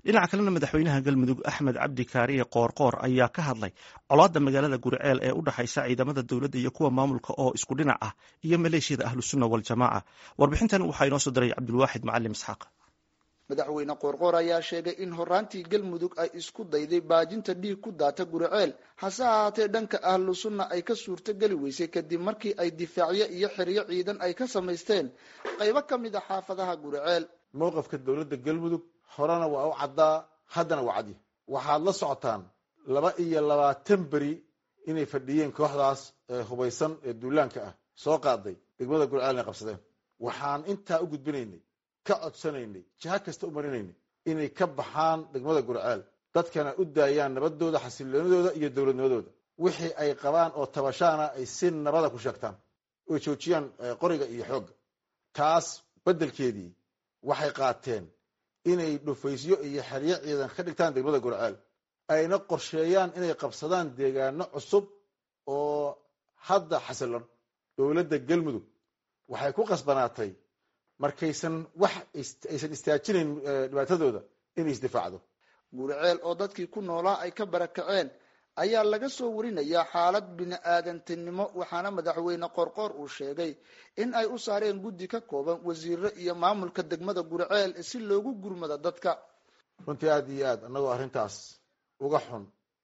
dhinaca kalena madaxweynaha galmudug axmed cabdi kaariye qoorqoor ayaa ka hadlay colaadda magaalada guriceel ee u dhexaysa ciidamada dowladda iyo kuwa maamulka oo isku dhinac ah iyo maleeshiyada ahlusunna waljamaaca warbixintan waxaa inoo soo diray cabdulwaaxid macalim isxaaq madaxweyne qoorqoor ayaa sheegay in horaantii galmudug ay isku dayday baajinta dhiig ku daata guriceel hase ahaatee dhanka ahlu sunna ay ka suurtogeli weysay kadib markii ay difaacyo iyo xeryo ciidan ay ka samaysteen qaybo ka mid a xaafadaha guriceel mowqafka dowladda galmudug horena waa u caddaa haddana waa cadya waxaad la socotaan laba iyo labaatan beri inay fadhiyeen kooxdaas ee hubaysan ee duulaanka ah soo qaaday degmada guriceel inay qabsadeen waxaan intaa u gudbinaynay ka codsanaynay jiha kasta u marinaynay inay ka baxaan degmada gurceel dadkana u daayaan nabadooda xasiloonidooda iyo dowladnimadooda wixii ay qabaan oo tabashaana ay si nabada ku sheegtaan oy joojiyaan qoriga iyo xoogga taas beddelkeedii waxay qaateen inay dhufaysyo iyo xeryo ciidan ka dhigtaan degmada gurceel ayna qorsheeyaan inay qabsadaan deegaano cusub oo hadda xasilon dowladda galmudug waxay ku qasbanaatay markaysan wax aysan istaajinayn dhibaatadooda inay isdifaacdo guriceel oo dadkii ku noolaa ay ka barakaceen ayaa laga soo warinayaa xaalad bini-aadantinimo waxaana madaxweyne qorqoor uu sheegay in ay u saareen guddi ka kooban wasiiro iyo maamulka degmada guriceel si loogu gurmado dadka runtii aada iyo aad annagoo arrintaas uga xun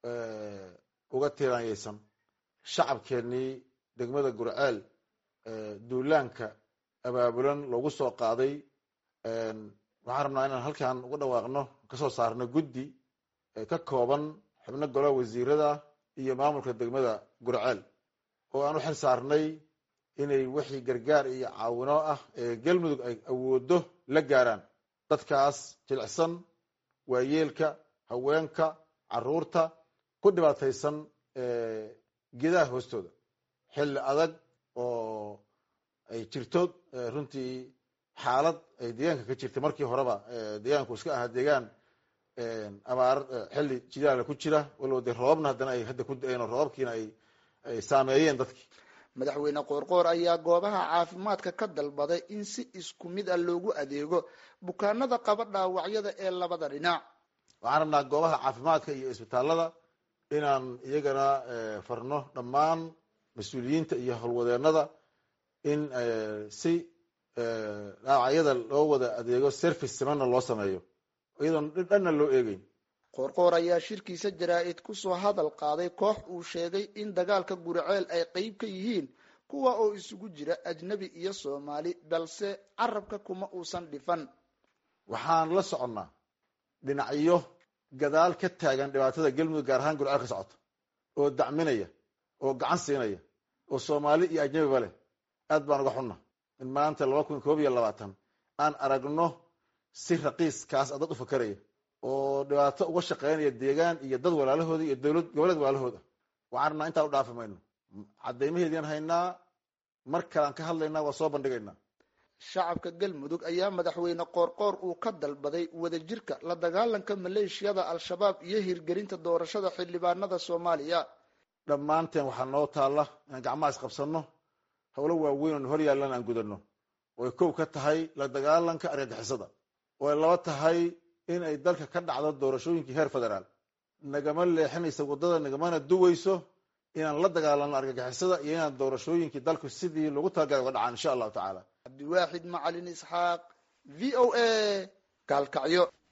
uga tiiraanyaysan shacabkeennii degmada guriceel duulaanka abaabulan loogu soo qaaday waxaan rabnaa inaan halkan uga dhawaaqno kasoo saarno guddi ka kooban xubno golaha wasiirada iyo maamulka degmada gurceel oo aan u xil saarnay inay wixii gargaar iyo caawino ah ee galmudug ay awoodo la gaaraan dadkaas jilicsan waayeelka haweenka caruurta ku dhibaataysan gedaha hoostooda xilli adag oo ay jirto runtii xaalad ay deegaanka ka jirtay markii horeba deegaanku iska ahaa deegaan abaar xilli jidaala ku jira walow dee roobabna haddana ay hadda ku da-een oo roobabkiina ay ay saameeyeen dadkii madaxweyne qoorqoor ayaa goobaha caafimaadka ka dalbaday in si isku mid ah loogu adeego bukaanada qaba dhaawacyada ee labada dhinac waxaan rabnaa goobaha caafimaadka iyo isbitaalada inaan iyagana farno dhammaan mas-uuliyiinta iyo howlwadeenada in si dhaawacyada loo wada adeego service simana loo sameeyo iyadoon dhanna loo eegeyn qoorqoor ayaa shirkiisa jaraa-id kusoo hadal qaaday koox uu sheegay in dagaalka guriceel ay qeyb ka yihiin kuwa oo isugu jira ajnebi iyo soomaali balse carabka kuma uusan dhifan waxaan la soconnaa dhinacyo gadaal ka taagan dhibaatada galmudug gaar ahaan gurceel ka socota oo dacminaya oo gacan siinaya oo soomaali iyo ajnebiba leh aad baan uga xunna in maanta laba kun koob iyo labaatan aan aragno si raqiiskaas a dad u fakeraya oo dhibaato uga shaqeynaya deegaan iyo dad walaalahooda iyo dowlad goboleed walaalahooda waxaan rabnaa intaan u dhaafi mayno caddaymaheedian haynaa mar kalean ka hadlaynaa waa soo bandhigaynaa shacabka galmudug ayaa madaxweyne qoorqoor uu ka dalbaday wadajirka la dagaalanka maleeshiyada al-shabaab iyo hirgelinta doorashada xildhibaanada soomaaliya dhammaanteen waxaa noo taalla inaan gacmaha isqabsanno howlo waaweyn oon hor yaallan aan gudano oo ay kow ka tahay la dagaalanka argagixisada oo ay laba tahay in ay dalka ka dhacdo doorashooyinkii heer federaal nagama leexinaysa waddada nagamana duweyso inaan la dagaalano argagixisada iyo inaan doorashooyinkii dalku sidii lagu talagalay uga dhacaan insha allahu tacaala cabdiwaaxid macalin isxaaq v o a gaalkacyo